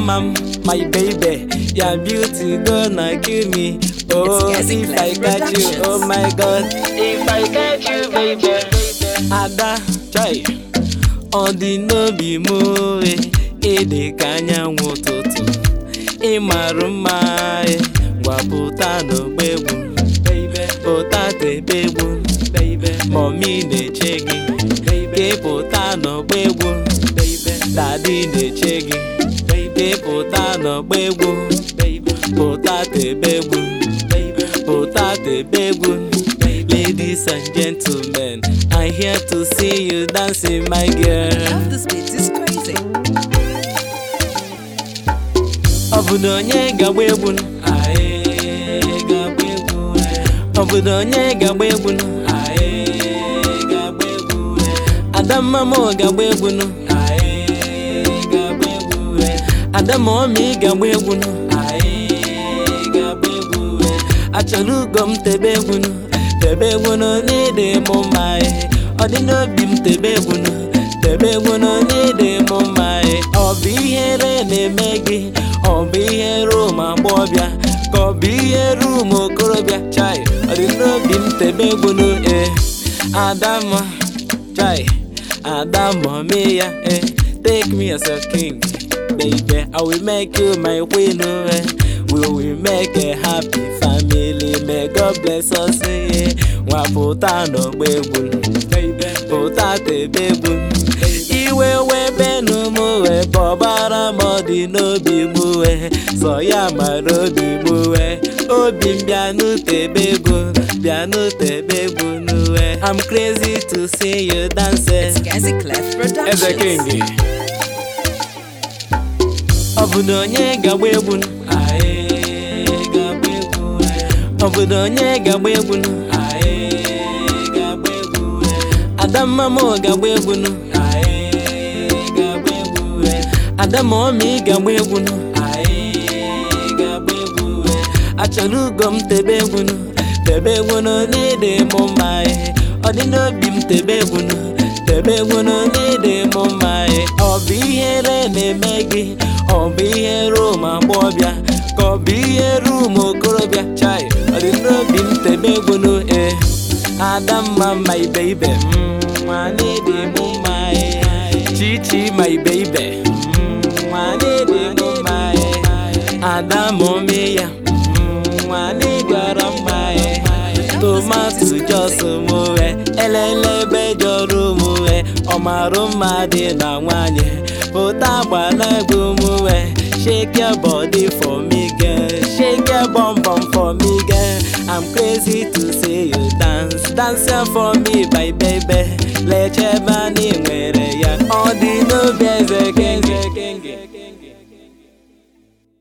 Adamma, my baby, your beauty gonna kill me. Oh, It's Gazi if Clef I got you, Productions. oh my God, if I got you, baby. Ada, chai, ọ dị n'obi m oe, ịdị ka anyanwụ ụtụtụ, ị marụ mma e, gwapụta n'ogbe egwu, pụta tebe egwu, mọmi na-eche gị, ka pụta n'ogbe egwu, dadi na-eche gị, ka pụta n'ogbe egwu, pụta tebe egwu, pụta tebe egwu. Ladies and gentlemen, I'm here to see you dancing, my girl. Love this beat is crazy. Ọ bụ na onye ga-agba egwu nụ? Aye, ga-agba egwu, eh. Ọ bụ na onye ga-agba egwu nụ? Aye, ga-agba egwu, eh. Adamma m ga-agba egwu nụ? Aye, ga-agba egwu, eh. Adamma ọmị ga-agba egwu nụ? Aye, ga-agba egwu, eh. Achọrọ ugo m tebe egwu nụ? Tebe egwu nụ n'ịdị m mma eh. Ọ dị n'obi m tebe egwu nụ? Tebe egwu nụ n'ịdị m mma eh. Ọ bụ ihere na-eme gị ọ bụ ihe rum agbọbịa ka ọ bụ ihe rum okorobịa chai ọ dị n'obi m tebe egwu nụ eh. Adamma chai Adamma mee ya eh. Take me as a king baby I will make you my queen oh, eh. We will make a happy family may God bless us eh. Nwapụta n'ọgba egwu baby pụta tebe egwu iwe webenu m wee bọbara m ọ dị n'obi m wee sọ ya mara obi m wee obi m bịanụ tebe egwu bịanụ tebe egwu n'uwe I'm crazy to see you dance It's Gazi Clef Productions. Eze King ọ bụ na onye ga-agba egwu nụ? Aye, ga-agba egwu, eh. ọ bụ na onye ga-agba egwu nụ? Aye, ga-agba egwu, eh. Adamma m ga-agba egwu nụ? Aye, ga-agba egwu, eh. Adamma ọmị ga-agba egwu nụ? Aye, ga-agba egwu, eh. achọrọ ugo m tebe egwu nụ? tebe egwu nụ n'ịdị m mma eh. ọ dị n'obi m tebe egwu nụ? tebe egwu nụ n'ịdị m mma eh. ọ bụ ihere na-eme gị ọ bụ ihe rum agbọbịa ka ọ bụ ihe rum okorobịa chai ọ dị n'obi m tebe egwu nụ eh. Adamma my baby nwa n'ịdị m mma eh. Chichi my baby nwa n'ịdị m mma eh. Adamma ome ya nwa n'ịgara mma eh. tomato jos mụwe elele ebe jọrọ mụwe ọmarụ mma dị na nwanyị pụta gbala egwu mụwe shake your body for me girl shake your bum bum for me girl I'm crazy to see you dance dance ya for me my baby leche ebe anyị nwe